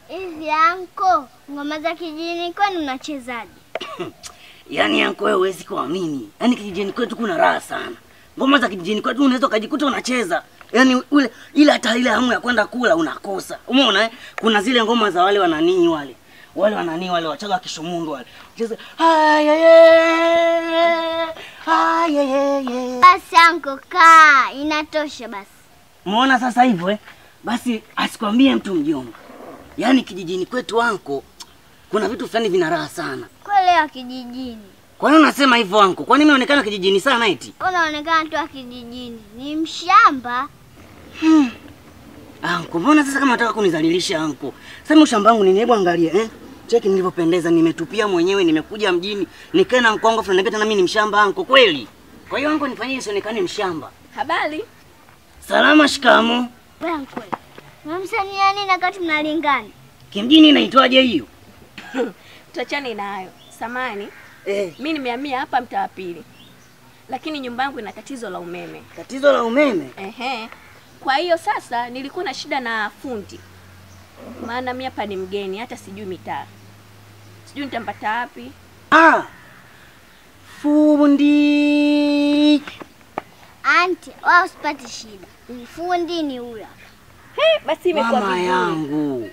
Hivi anko, ngoma za kijijini kwani unachezaje? Yaani yanko wewe huwezi kuamini. Yaani kijijini kwetu kuna raha sana. Ngoma za kijijini kwetu unaweza ukajikuta unacheza. Yaani ule ile hata ile hamu ya kwenda kula unakosa. Umeona eh? Kuna zile ngoma za wale wananii wale. Wale wananii wale wachaga kishumundu wale. Cheza hayaye. Hayaye. Basi anko, kaa, inatosha basi. Umeona sasa hivyo eh? Basi asikwambie mtu mjomba. Yaani kijijini kwetu anko kuna vitu fulani vina raha sana. Kweli wa kijijini, Kwa nini unasema hivyo anko? Kwani mimi naonekana kijijini sana eti? unaonekana tu wa kijijini, ni mshamba. Anko, mbona sasa kama nataka kunizalilisha anko? Sasa mimi shamba wangu nini? Hebu angalia eh. Cheki nilivyopendeza, nimetupia mwenyewe, nimekuja mjini, nikae na mkongo fulani, niambia tena mimi ni mshamba anko kweli. Kwa hiyo anko nifanyie sionekane mshamba. Habari? Salama, shikamo. Wewe anko, unamsania nini wakati mnalingana? Kimjini inaitwaje hiyo? Tuachane na hayo. Samani, Eh, mi nimehamia hapa mtaa wa pili, lakini nyumba yangu ina tatizo la umeme. tatizo la umeme. Ehe. Kwa hiyo sasa nilikuwa na shida na fundi, maana mi hapa ni mgeni, hata sijui mitaa, sijui nitampata wapi. Ah. Fundi. Anti, wao usipate shida, mfundi ni huyo. He, basi imekuwa Mama vizuri. yangu.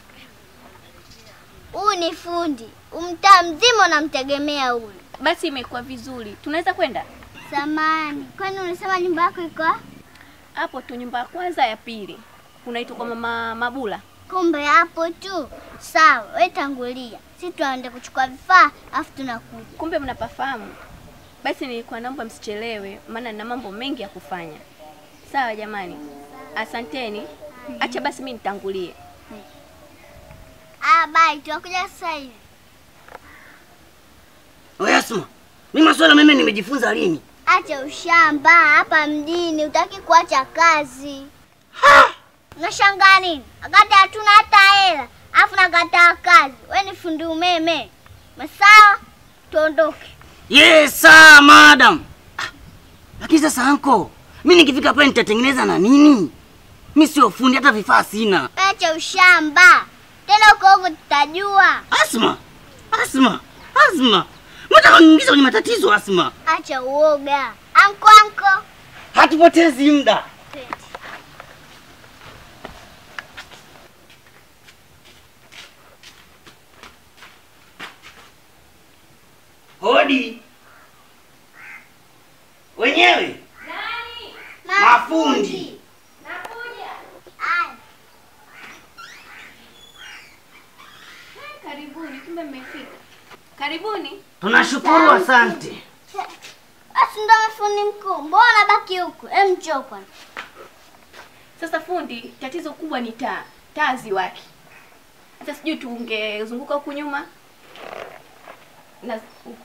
Huyu ni fundi, umtaa mzima unamtegemea huyu. Basi imekuwa vizuri, tunaweza kwenda Samani, kwani ulisema nyumba yako iko wapi? hapo tu, nyumba ya kwanza ya pili, unaitwa kwa mama Mabula. Kumbe hapo tu. Sawa, we tangulia, si tuende kuchukua vifaa afu tunakuja. Kumbe mnapafahamu. Basi nilikuwa naomba msichelewe, maana nina mambo mengi ya kufanya. Sawa jamani, asanteni. Acha basi mi nitangulie. Ah, bye, tunakuja sasa hivi. Wewe Asma. Mimi masuala meme nimejifunza lini? Acha ushamba hapa mjini, utaki kuacha kazi. Unashangaa nini? Wakati hatuna hata hela, afu nakataa kazi. We ni fundi umeme. Masawa, tuondoke. Yes, sir, madam. Ah, Lakini sasa anko, mimi nikifika pale nitatengeneza na nini? Mimi sio fundi hata vifaa sina. Acha ushamba. Tena huko huko tutajua. Asma. Asma. Asma. Mtaka kuniingiza kwenye matatizo Asma. Acha uoga. Anko anko. Hatupotezi muda. Hodi. Wenyewe mafundi. Aya. Karibuni, kumbe mmefika. Karibuni. Tunashukuru, asante. Basi ndo mafundi mkuu. Mbona baki huku? Em, njoo kwanza. Sasa fundi, tatizo kubwa ni taa. Taa ziwaki. Hata sijui tungezunguka huku nyuma na huku.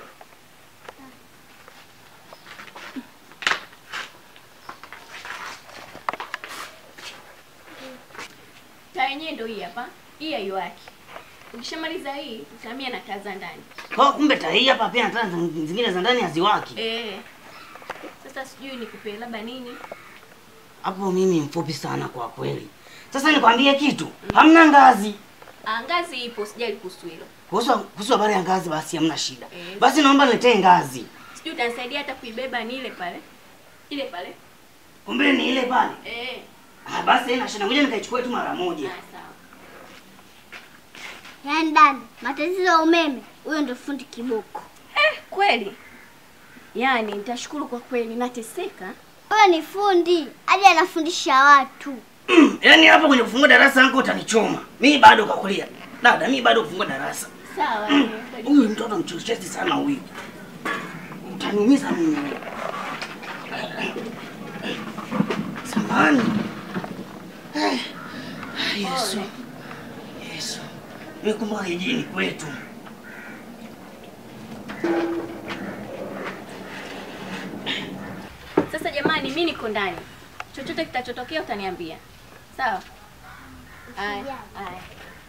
Taa yenyewe ndio hii hapa. Hii haiwaki. Ukishamaliza hii, utahamia na taa za ndani. Kwa kumbe tahii hapa pia na taa zing- zingine za ndani haziwaki. Eh. Sasa sijui nikupe labda nini? Hapo mimi mfupi sana kwa kweli. Sasa nikwambie kitu, hamna ngazi. Ah, ngazi ipo, sijali kuhusu hilo. Kuhusu kuhusu habari ya ngazi basi hamna shida. Eh. Basi naomba niletee ngazi. Sijui utanisaidia hata kuibeba ni ile pale. Ile pale. Kumbe ni ile pale. Eh. Ah, basi haina shida. Ngoja nikaichukue tu mara moja. Ah, sawa. Yaani dada, matatizo ya umeme, huyo ndo fundi kiboko. Eh, kweli. Yaani nitashukuru kwa kweli nateseka. Huyo ni fundi, hadi anafundisha watu. Yaani hapo kwenye kufungua darasa yangu utanichoma. Mimi bado kakulia. Dada, mimi bado kufungua darasa. Sawa. Huyu mtoto mchochezi sana huyu. Utaniumiza mimi. Samani. Eh, Yesu. Yesu. Nikumbuka kijijini kwetu. Sasa jamani, mimi niko ndani. Chochote kitachotokea utaniambia. Sawa? Haya. Haya.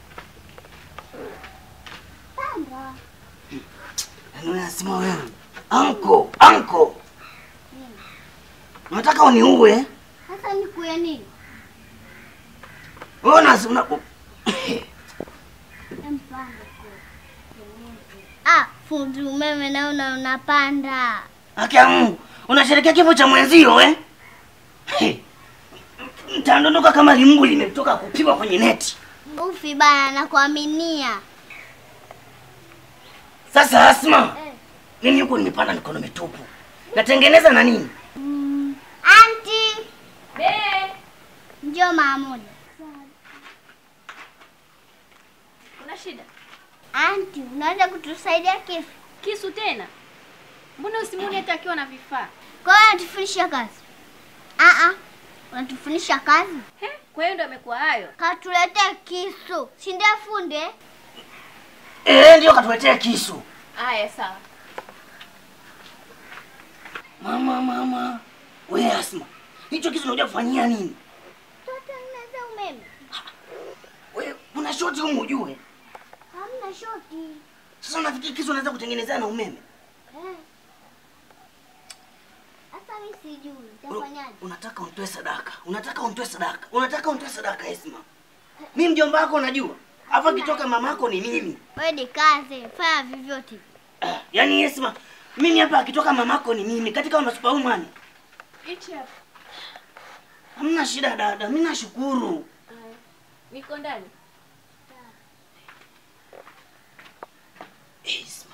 Panda. Yaani unasema wewe. Anko, anko. Unataka uniue? eh? Sasa nikuye nini? Wewe unas- una Ah, fundi umeme naona unapanda. Haki ya Mungu, unasherekea kifo cha mwenzio eh? Hey. Mtandondoka kama limbu limetoka kupigwa kwenye neti. Ufi bana, nakuaminia. Sasa Asma, Eh. mimi huko nimepanda mikono mitupu. Natengeneza na nini? Anti, Be, njoo mara moja. kuna shida? Anti, unaweza kutusaidia kifu? Kisu tena? Mbona usimuni hata akiwa na vifaa? Kwa hiyo unatufundisha kazi? Ah ah, unatufundisha kazi? He, kwa hiyo ndo amekuwa hayo. Katuletee kisu, si ndio fundi? eh? Eh, ndio katuletea kisu. Haya, sawa. Mama, mama. We Asma, hicho kisu unakuja kufanyia nini? Tutengeneze umeme. We, kuna shoti humu ujue. Hamna shoti. Sasa unafikiri kisu unaweza kutengenezea na umeme? Eh. Sasa mimi sijui, Una- utafanyaje? Unataka unitoe sadaka. Unataka unitoe sadaka. Unataka unitoe sadaka Esma. Mimi mjomba wako unajua. Hapa kitoka mamako ni mimi. Wewe ni kazi, fanya vyovyote. Ah, yaani Esma, mimi hapa akitoka mamako ni mimi katika wa superwoman. Hichi hapa. Hamna shida dada, mimi nashukuru. Haya. Niko ndani. Esma.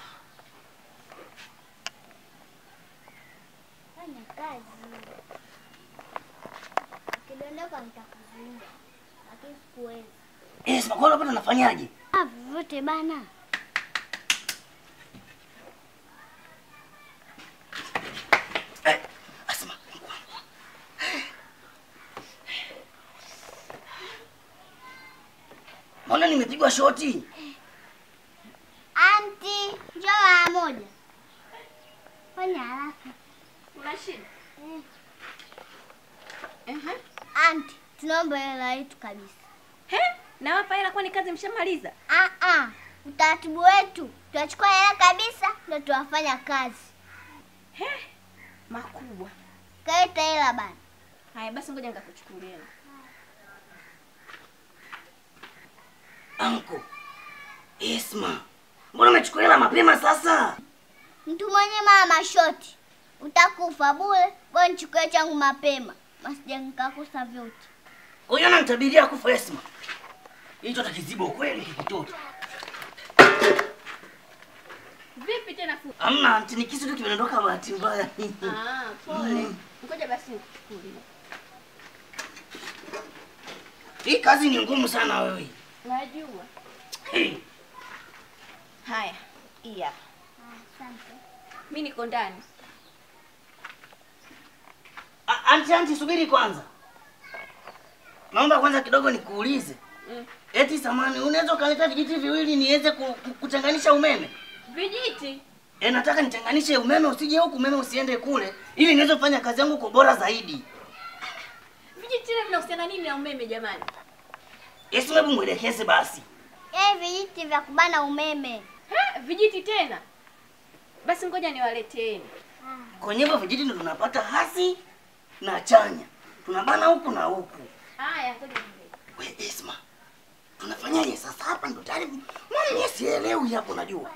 Fanya kazi. Ukidondoka nitakuzuia. Lakini sikuwezi. Esma, kwa hiyo hapa nafanyaje? Ah, vyovyote bana. Eh, Asma. Mbona nimepigwa shoti? Anti, njoo mara moja. Fanya haraka. Kuna shida? Eh. Ehe. Anti, tunaomba hela yetu kabisa. He? Na hapa hela kwani kazi mshamaliza? Ah ah, utaratibu wetu tunachukua hela kabisa ndio tuwafanya kazi. He? Makubwa. Kaleta hela bana. Haya basi ngoja nikakuchukulia. Anko. Esma. Mbona umechukua hela mapema sasa? Mtu mwenye mama shoti, utakufa bure. Bwana nichukue changu mapema, masija nikakosa vyote. Kwa hiyo ananitabiria kufa Esma. Hicho takizibo kweli kikitoto. Vipi tena fu? Hamna, anti ni kisu tu kimedondoka bahati mbaya. Ah, pole. Ngoja basi nikuchukulie. Hii kazi ni ngumu sana wewe. Najua. Hey. Haya, hii hapa. Asante. Mimi niko ndani. A- Anti, anti subiri kwanza. Naomba kwanza kidogo nikuulize. Mm. Eti samani, unaweza ukaleta vijiti viwili niweze ku, ku, kuchanganisha umeme? Vijiti. E, nataka nichanganishe umeme usije huku, umeme usiende kule, ili niweze kufanya kazi yangu kwa bora zaidi. Vijiti tena vinahusiana nini na umeme jamani? Yesu, hebu mwelekeze basi. Eh, vijiti vya kubana umeme. He, vijiti tena. Basi ngoja niwaleteeni. Kwenye hivyo vijiti ndo tunapata hasi na chanya, tunabana huku na huku. Haya, ngoja niwalete. We Esma, tunafanyaje sasa? Hapa ndo tayari mimi sielewi hapo, najua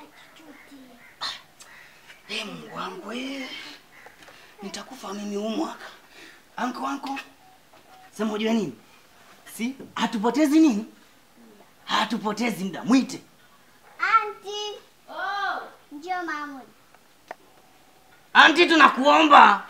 Eh, Mungu wangu eh. Nitakufa mimi huu mwaka. Anko anko. Sema ujue nini? Si hatupotezi nini? Hatupotezi muda. Mwite. Anti, Oh, njoo mara moja. Anti tunakuomba.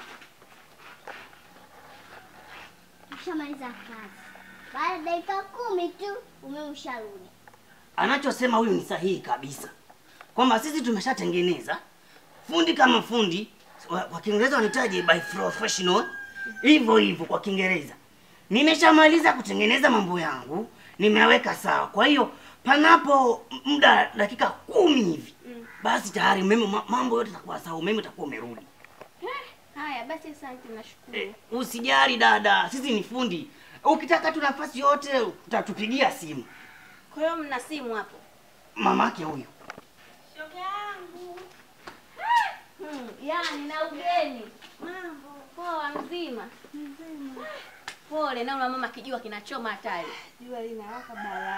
Ushamaliza kazi. Baada ya dakika kumi tu umeme usharudi. Anachosema huyu ni sahihi kabisa. Kwamba sisi tumeshatengeneza fundi kama fundi wa- kwa Kiingereza wanahitaji by professional. Hivyo hivyo kwa Kiingereza. Nimeshamaliza kutengeneza mambo yangu, nimeweka sawa. Kwa hiyo panapo muda dakika kumi hivi Mm. basi tayari umeme ma- mambo yote yatakuwa sawa, umeme utakuwa umerudi. haya basi asante nashukuru. Eh, usijali dada, sisi ni fundi. Ukitaka tu nafasi yote utatupigia simu. Kwa hiyo mna simu hapo? Mamake huyu. Shoga yangu. Hmm, yani na ugeni. Mambo poa mzima. Mzima. Pole na mama kijua kinachoma hatari. Jua linawaka balaa.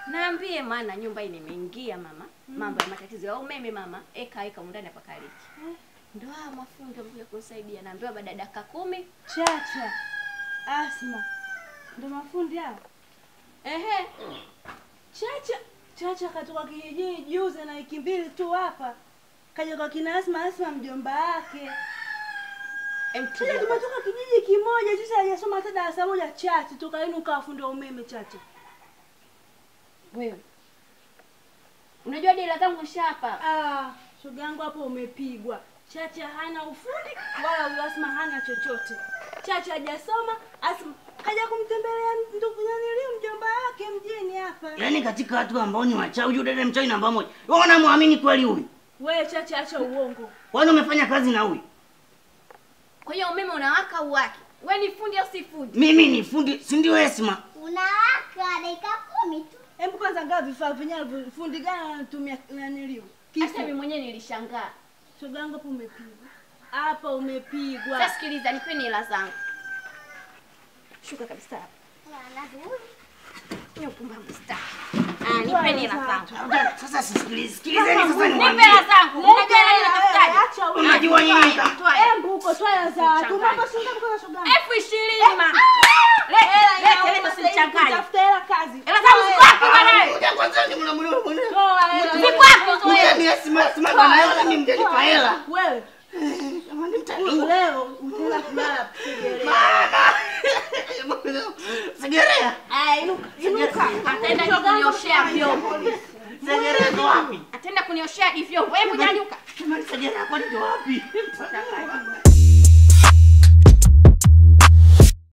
Naambie maana nyumba hii nimeingia mama. Mambo ya matatizo ya umeme mama. Eka eka ndani hapa kaliki. Ndio haya mafundi wamekuja kunisaidia. Naambiwa baada ya dakika kumi. Chacha, Asma, ndo mafundi hao. Ehe. Chacha, Chacha katoka kijijini juzi na wiki mbili tu hapa, kaja kwa kina Asma, Asma mjomba wake. Empty. Chacha, tumetoka kijiji kimoja, sisi hajasoma hata darasa moja. Chacha, toka lini ukawa fundi wa umeme? Chacha, Wewe. Unajua dela zangu shapa. ah, shoga yangu hapo umepigwa. Chacha hana ufundi wala huyo Asma hana chochote. Chacha hajasoma, Asma kaja kumtembelea ndugu naniliu mjomba wake mjini hapa. Yaani katika watu ambao ni wachawi, huyu dada mchawi namba moja. Wewe unamwamini kweli huyu? We Chacha, acha uongo. Kwani umefanya kazi na huyu? Kwa hiyo umeme unawaka uwaki. Wewe ni fundi au si fundi? Mimi ni fundi, si ndio Esma? Unawaka dakika kumi tu. Hebu kwanza ngaa vifaa vyenyewe vi- fundi gani anatumia naniliu? Hata mimi mwenyewe nilishangaa. Shoga yangu hapo umepigwa. Hapa umepigwa. Sasa sikiliza, nipeni hela zangu. Shuka kabisa hapa. Ni upumbavu sitaki. Ah, nipeni hela zangu. Sasa sisikilize, sikilizeni sasa Nipe niwaambie. hela zangu. Unajua hela Eh, ninatafutaje? acha wewe. Unajua nyinyi ka- Toa hela. Embu uko twaya za watu. Changanya. Mambo shinda kwa shoga yangu. Elfu ishirini ma. Lete, lete, lete usinichanganye. Tafuta hela kazi. Hela zangu ziko wapi bwana? Ngoja kwanza ni mna mna mna. Toa hela. Ziko wapi hizo Ngoja hela? ni Esma, Esma bana hela mimi mtanipa hela. Wewe Jamani mtanipa. leo utaenda kulala kusegelea. Mama. Segerea. Aya, inuka. Inuka. Ataenda kunioshea vyombo. Segerea ndo wapi? Ataenda kunioshea vyombo. Hebu nyanyuka. Jamani Segerea kwani ndo wapi?